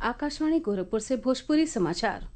आकाशवाणी गोरखपुर से भोजपुरी समाचार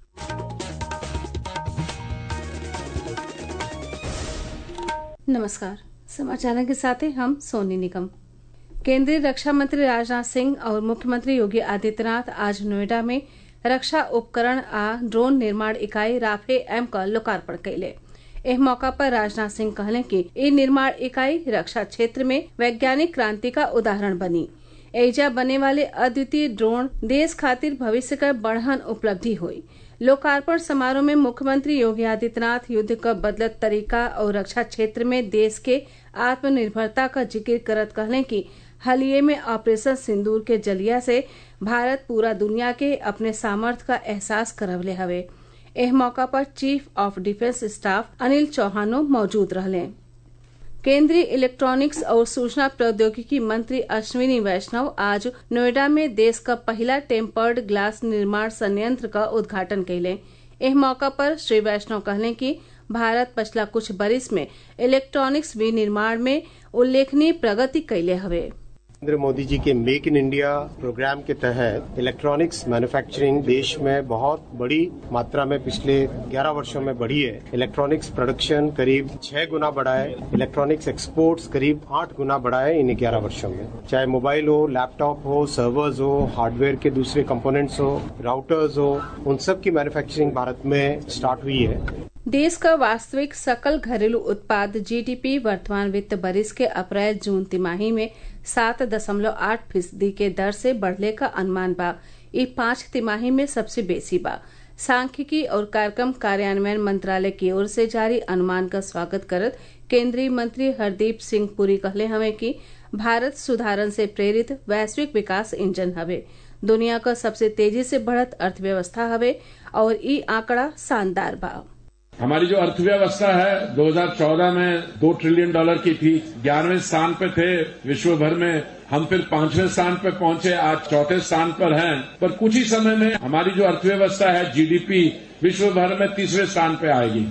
नमस्कार समाचारों के साथ हैं हम सोनी निगम केंद्रीय रक्षा मंत्री राजनाथ सिंह और मुख्यमंत्री योगी आदित्यनाथ आज नोएडा में रक्षा उपकरण आ ड्रोन निर्माण इकाई राफे एम का लोकार्पण कैले एह मौका पर राजनाथ सिंह कहले कि ई निर्माण इकाई रक्षा क्षेत्र में वैज्ञानिक क्रांति का उदाहरण बनी एजा बने वाले अद्वितीय ड्रोन देश खातिर भविष्य का बढ़हन उपलब्धि हुई लोकार्पण समारोह में मुख्यमंत्री योगी आदित्यनाथ युद्ध का बदलत तरीका और रक्षा क्षेत्र में देश के आत्मनिर्भरता का जिक्र करत कहले कि हालिये में ऑपरेशन सिंदूर के जलिया से भारत पूरा दुनिया के अपने सामर्थ्य का एहसास करवले हवे एह मौका पर chief of defence staff Anil चौहानो मौजूद रहले केंद्रीय इलेक्ट्रॉनिक्स और सूचना प्रौद्योगिकी मंत्री अश्विनी वैष्णव आज नोएडा में देश का पहला टेम्पर्ड ग्लास निर्माण संयंत्र का उद्घाटन कैले एह मौका पर श्री वैष्णव कहले कि भारत पिछला कुछ बरिस में इलेक्ट्रॉनिक्स विनिर्माण में उल्लेखनीय प्रगति कैले हवे नरेंद्र मोदी जी के मेक इन इंडिया प्रोग्राम के तहत इलेक्ट्रॉनिक्स मैन्युफैक्चरिंग देश में बहुत बड़ी मात्रा में पिछले 11 वर्षों में बढ़ी है इलेक्ट्रॉनिक्स प्रोडक्शन करीब छह गुना बढ़ा है इलेक्ट्रॉनिक्स एक्सपोर्ट्स करीब आठ गुना बढ़ा है इन 11 वर्षों में चाहे मोबाइल हो लैपटॉप हो सर्वर्स हो हार्डवेयर के दूसरे कंपोनेंट्स हो राउटर्स हो उन सब की मैन्युफैक्चरिंग भारत में स्टार्ट हुई है देश का वास्तविक सकल घरेलू उत्पाद जीडीपी वर्तमान वित्त बरिस के अप्रैल जून तिमाही में सात दशमलव आठ फीसदी के दर से बढ़ने का अनुमान बा ई पांच तिमाही में सबसे बेसी बा सांख्यिकी और कार्यक्रम कार्यान्वयन मंत्रालय की ओर से जारी अनुमान का स्वागत करत केंद्रीय मंत्री हरदीप सिंह पुरी कहले हवे कि भारत सुधारन से प्रेरित वैश्विक विकास इंजन हवे दुनिया का सबसे तेजी से बढ़त अर्थव्यवस्था हवे और ई आंकड़ा शानदार बा हमारी जो अर्थव्यवस्था है 2014 में दो ट्रिलियन डॉलर की थी ग्यारहवें स्थान पे थे विश्व भर में हम फिर पांचवें स्थान पे पहुंचे आज चौथे स्थान पर हैं पर कुछ ही समय में हमारी जो अर्थव्यवस्था है जीडीपी विश्व भर में तीसरे स्थान पे आएगी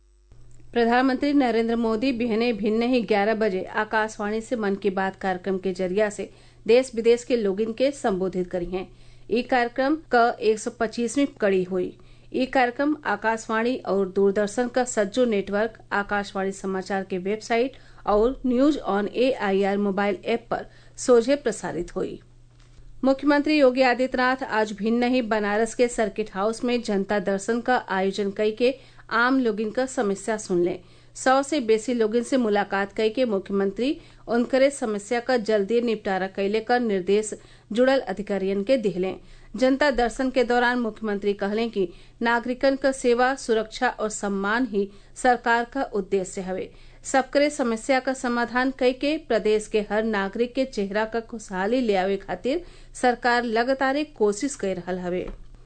प्रधानमंत्री नरेंद्र मोदी बिहने भिन्न ही 11 बजे आकाशवाणी से मन की बात कार्यक्रम के जरिया से देश विदेश के लोगिन के संबोधित करी हैं ई कार्यक्रम का 125वीं कड़ी हुई ये कार्यक्रम आकाशवाणी और दूरदर्शन का सज्जो नेटवर्क आकाशवाणी समाचार के वेबसाइट और news on A I R mobile app पर सोझे प्रसारित हुई मुख्यमंत्री योगी आदित्यनाथ आज भिन्न ही बनारस के सर्किट हाउस में जनता दर्शन का आयोजन कई के आम लोगिन का समस्या सुन लें सौ से बेसी लोगन से मुलाकात कई के मुख्यमंत्री उनकरे समस्या का जल्दी निपटारा कैले का निर्देश जुड़ल अधिकारियन के दिहले जनता दर्शन के दौरान मुख्यमंत्री कहले कि नागरिकन का सेवा सुरक्षा और सम्मान ही सरकार का उद्देश्य हवे सबकरे समस्या का समाधान कई के प्रदेश के हर नागरिक के चेहरा का खुशहाली ले आवे खातिर सरकार लगातार कोशिश कर रहा हवे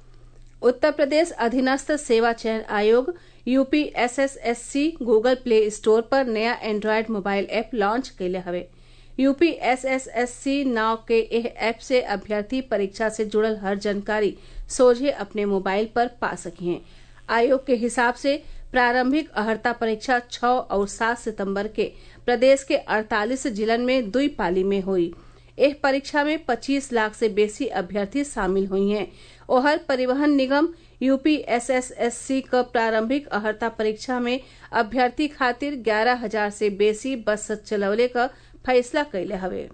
उत्तर प्रदेश अधीनस्थ सेवा चयन आयोग UP SSSC Google play store पर नया एंड्रॉयड मोबाइल ऐप लॉन्च कैले हवे यूपी एसएसएससी नाव के एह ऐप से अभ्यर्थी परीक्षा से जुड़ल हर जानकारी सोझे अपने मोबाइल पर पा सकी हैं आयोग के हिसाब से प्रारंभिक अहर्ता परीक्षा 6 और 7 सितंबर के प्रदेश के 48 जिलन में दुई पाली में हुई एह परीक्षा में 25 लाख से बेसी अभ्यर्थी शामिल हुई हैं ओहर परिवहन निगम यूपी एसएसएससी क प्रारंभिक अहर्ता परीक्षा में अभ्यर्थी खातिर ग्यारह हजार से बेसी बस चलवले का फैसला कैले हवे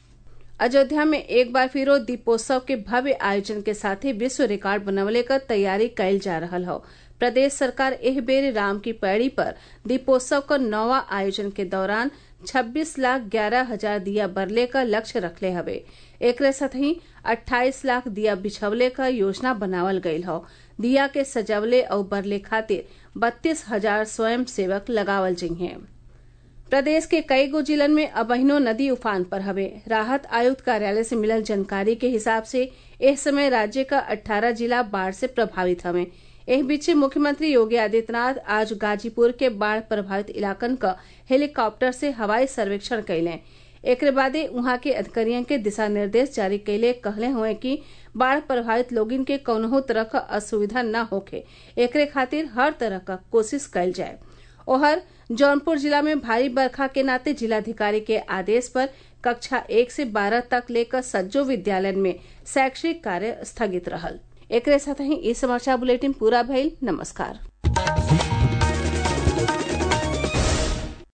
अयोध्या में एक बार फिरो दीपोत्सव के भव्य आयोजन के साथ ही विश्व रिकॉर्ड बनवले का तैयारी कैल जा रहा हो प्रदेश सरकार एह बेर राम की पैड़ी पर दीपोत्सव का नौवा आयोजन के दौरान 26 लाख ग्यारह हजार दिया बरले का लक्ष्य रखले हवे एक साथ ही 28 लाख दिया बिछवले का योजना बनावल गयल हो दिया के सजवले और बरले खातिर बत्तीस हजार स्वयं सेवक लगावल जिहे प्रदेश के कई गो जिलन में अबहिनो नदी उफान पर हवे राहत आयुक्त कार्यालय से मिलल जानकारी के हिसाब से इस समय राज्य का 18 जिला बाढ़ से प्रभावित हवे एह बीचे मुख्यमंत्री योगी आदित्यनाथ आज गाजीपुर के बाढ़ प्रभावित इलाकन का हेलीकॉप्टर से हवाई सर्वेक्षण कैले एक बादे वहां के अधिकारियों के दिशा निर्देश जारी कैले कहले हुए कि बाढ़ प्रभावित लोगिन के कौनहो तरह का असुविधा न होखे एकरे खातिर हर तरह का कोशिश कैल जाए ओहर जौनपुर जिला में भारी बरखा के नाते जिलाधिकारी के आदेश पर कक्षा एक से बारह तक लेकर सज्जो विद्यालय में शैक्षिक कार्य स्थगित रहल एकरे साथ ही ई समाचार बुलेटिन पूरा भइल नमस्कार